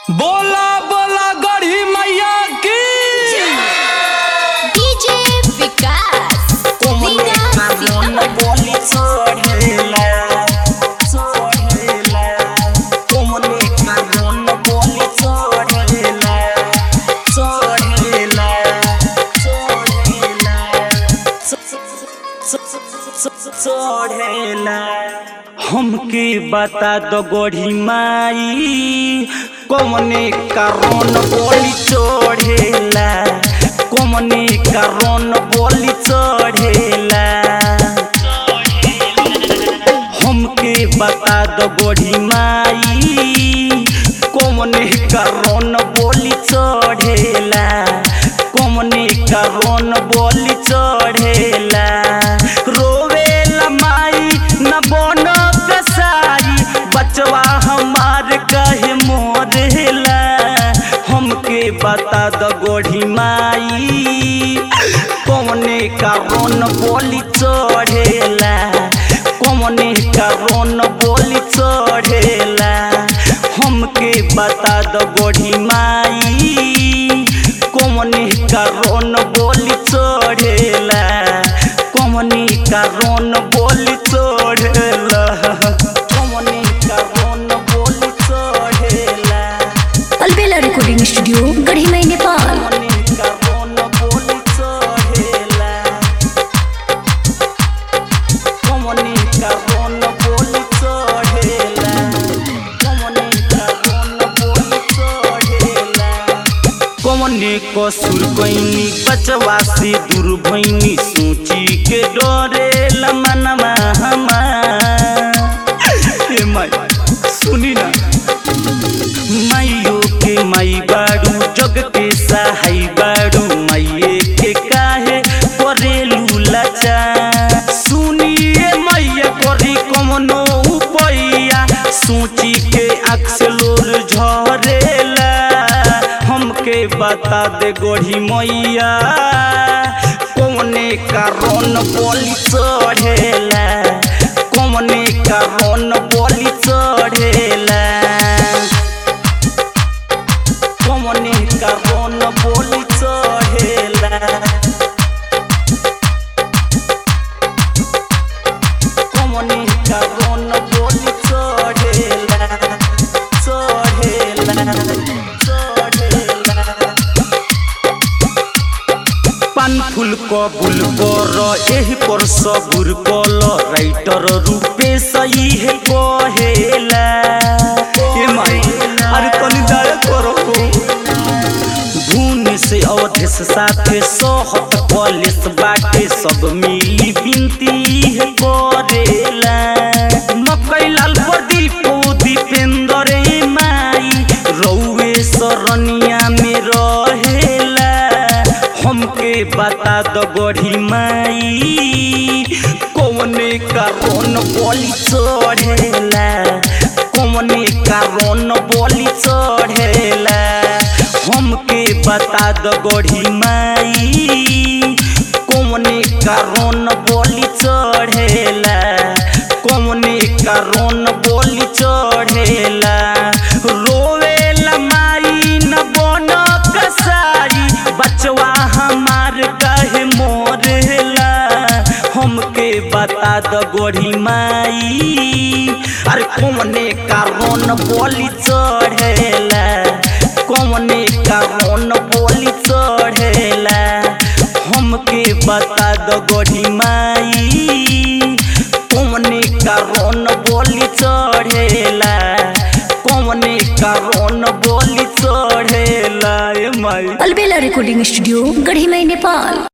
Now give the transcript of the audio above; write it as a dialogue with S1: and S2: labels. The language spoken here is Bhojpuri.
S1: बोला बोला गढ़ी मैया की
S2: डीजे विकास लीगा
S3: बोली चढ़ेला चढ़ेला तुमने कानून बोली चढ़ेला चढ़ेला चढ़ेला चढ़ेला हमके बता दो गोढ़ी माई कौने कारण बोली चढ़ेला कौने कारण बोली चढ़ेला हमके बता दो गोढ़ी माई कौने कारण बोली चढ़ेला कौने कारण बोली चढ़ेला रोवेला माई न बन कसाई बचवा हमार कहे मोरेला हमके बता दो गोढ़ी माई कौने कारण बोली चढ़ेला कौने कारण बोली चढ़ेला हमके बता दो गोढ़ी माई कौने कारण बोली चढ़ेला कौने कारण बोली चढ़ेला कौने कारण बोली चढ़ेला
S2: अलबेला रिकॉर्डिंग स्टूडियो गढ़ी मई नेपाल
S3: कौने कारण बोली चढ़ेला कौने कारण बोली चढ़ेला कौने कारण बोली चढ़ेला कौने कसूर कैनी बचवा से दूर भैनी सोची के डरेला मनवा हमार ए माई सुनी ना माइयो के माई बाड़ू जग के सहाय बाड़ू माइये के काहे करेलू लाचा सुनिए मैया करी कमनो उपैया सोची के अक्सलोर झरेला हमके बता दे गोढ़ी मैया कौने कारण बोली चढ़ेला कौने कारण बोली चढ़ेला कौने कारण बोली चढ़ेला कौने कारण बोली चढ़ेला चढ़ेला चढ़ेला पान फूल कबूल कर एही पर सबुर कल राइटर रूपे सही है कहेला ए माई अरे तनी दया करो धुन से अवधेश साथे सोहत कॉलेज बाटे सब मिली बिनती है करेला मकई लाल प्रदीप दीपेंद्र ए माई रौवे सरनिया में रहेला हमके बता दो गोढ़ी माई कौने कारण बोली चढ़ेला कौने कारण बोली चढ़ेला हमके बता दो गोढ़ी माई कौने कारण बोली चढ़ेला कौने कारण बोली चढ़ेला रोवेला माई न बन कसाई बचवा हमार कहे मोरेला हमके बता दो गोढ़ी माई अरे कौने कारण बोली चढ़ेला कौने कारण बोली चढ़ेला हमके बता दो गोढ़ी माई कौने कारण बोली चढ़ेला कौने कारण बोली चढ़ेला ए माई
S2: अलबेला रिकॉर्डिंग स्टूडियो गढ़ी मई नेपाल